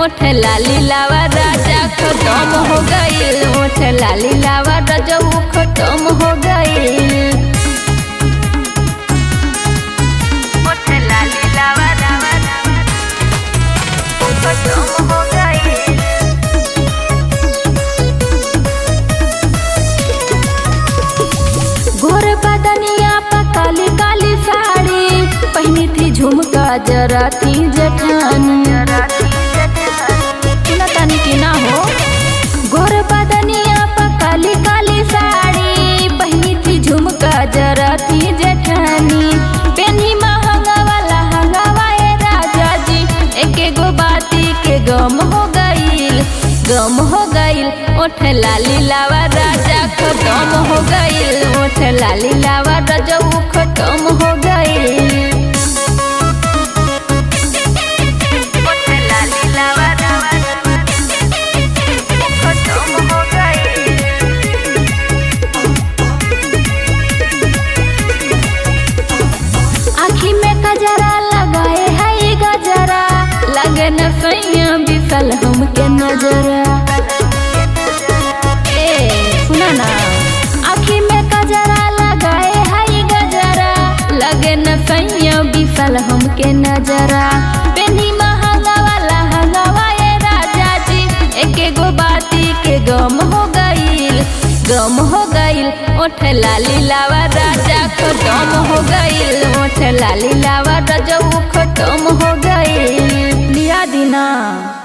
ओठ लाली लावा राजा खत्म हो गईल ओठ लाली लावा राजा ऊ खत्म हो गईल ओठ लाली लावा रावा ऊ खत्म हो गईल घोर बदनिया पर काली काली साड़ी पहनी थी झुमका जरा थी जठानी सुना तानी की ना हो घोर बदनिया पर काली काली साड़ी पहनी थी झुमका जरा थी जठानी पेनी महंगा वाला हंगावा ए राजा जी एक गो बाती के गम हो गईल गम हो गईल ओठ लाली लावा राजा खत्म हो गईल ओठ लाली लावा राजा ऊ खत्म हो गईल ओठ लाली लावा राजा ऊ खत्म हो गईल आँखी में कजरा लगाए है गजरा लगे न सैया बिसल हमके नजरा ए सुना ना आँखी में कजरा लगाए है गजरा लगे न सैया बिसल हमके नजरा पेनी महंगा वाला हंगावा ए राजा जी एक गो बाती के गम हो गईल गम हो गईल ओठ लाली लावा राजा खत्म हो गईल ओठ लाली लावा राजा ऊ खत्म हो गईल लिया दीना